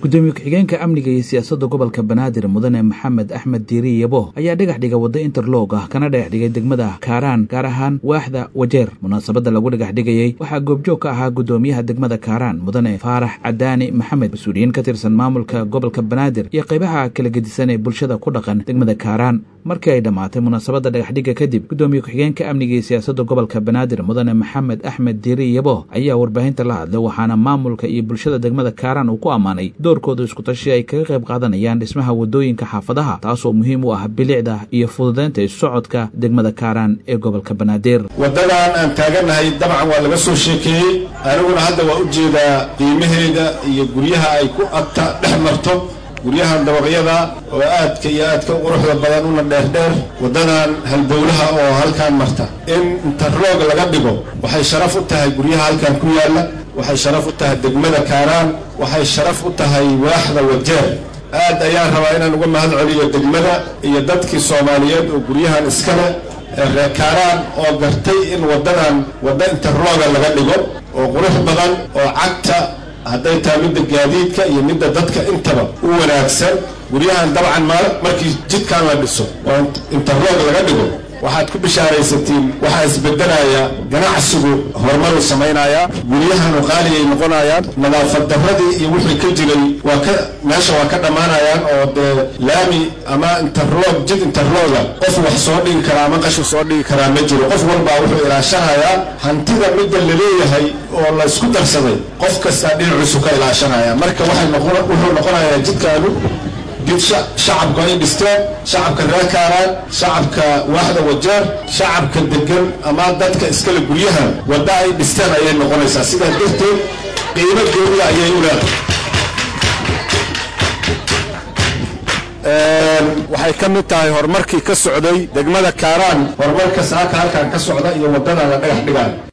gudoomiye ku-xigeenka amniga iyo siyaasadda gobolka banaadir mudane maxamed axmed diiri yabo ayaa dhagax dhiga wadda interlog ah kana dhagax dhigay degmada kaaraan gaar ahaan waaxda wajeer munaasabadda lagu dhagax dhigayey waxaa goobjoog ka ahaa gudoomiyaha degmada kaaraan mudane faarax cadaani maxamed mas-uuliyiin ka tirsan maamulka gobolka banaadir iyo qaybaha kala gedisan ee bulshada ku dhaqan degmada kaaraan markii ay dhammaatay munaasabadda dhagaxdhigga kadib gudoomiye ku-xigeenka amniga iyo siyaasadda gobolka banaadir mudane maxamed axmed diiri yabo ayaa warbaahinta la hadlay waxaana maamulka iyo bulshada degmada kaaraan uu ku ammaanay doorkooda iskutashi ay kaga qayb qaadanayaan dhismaha waddooyinka xaafadaha taasoo muhiim u ah bilicda iyo fududaynta issocodka degmada kaaraan ee gobolka banaadir waddadan aan taagannahay dabcan waa laga soo sheekeeyey aniguna hadda waa u jeedaa qiimaheeda iyo guryaha ay ku agta dhex marto guryahan dabaqyada oo aadka iyo aadka quruxda badan una dheerdheer waddadan halbowlaha oo halkaan marta in interloog laga dhigo waxay sharaf u tahay guryaha halkan ku yaalla waxay sharaf u tahay degmada kaaraan waxay sharaf u tahay waaxda wajeer aad ayaan rabaa inaan uga mahad celiyo degmada iyo dadkii soomaaliyeed oo guryahan iskale ee reer kaaraan oo gartay in waddadan wadda interlooga laga dhigo oo qurux badan oo cagta hadday tahay midda gaadiidka iyo midda dadka intaba u wanaagsan guryahan dabcan markii jidkan la dhiso oo interloog laga dhigo waxaad ku bishaaraysatiin waxaa isbedelaya ganacsigu horumaruu samaynayaa guryahanu qaaliyay noqonayaan nadaafad darradii iyo wixii ka jiray waa ka meesha waa ka dhammaanayaan oo dee laami ama interloog jid interlooga qof wax soo dhigi karaa ama qashu soo dhigi karaa ma jiro qof walbaa wuxuu ilaashanayaa hantida midda laleeyahay oo la isku darsaday qof kastaa dhinaciisu ka ilaashanaya marka waxay noqon wuxuu noqonayaa jidkaanu jid shacabku ay dhisteen shacabka reer kaaraan shacabka waaxda wajeer shacabka degan ama dadka iskale guryahan wadda ay dhisteen ayay noqonaysaa sidaa darteed qiimo gooniya ayay u leedahay waxay ka mid tahay horumarkii ka socday degmada kaaraan horumarka saaka halkan ka socda iyo waddada la dhagax dhigayo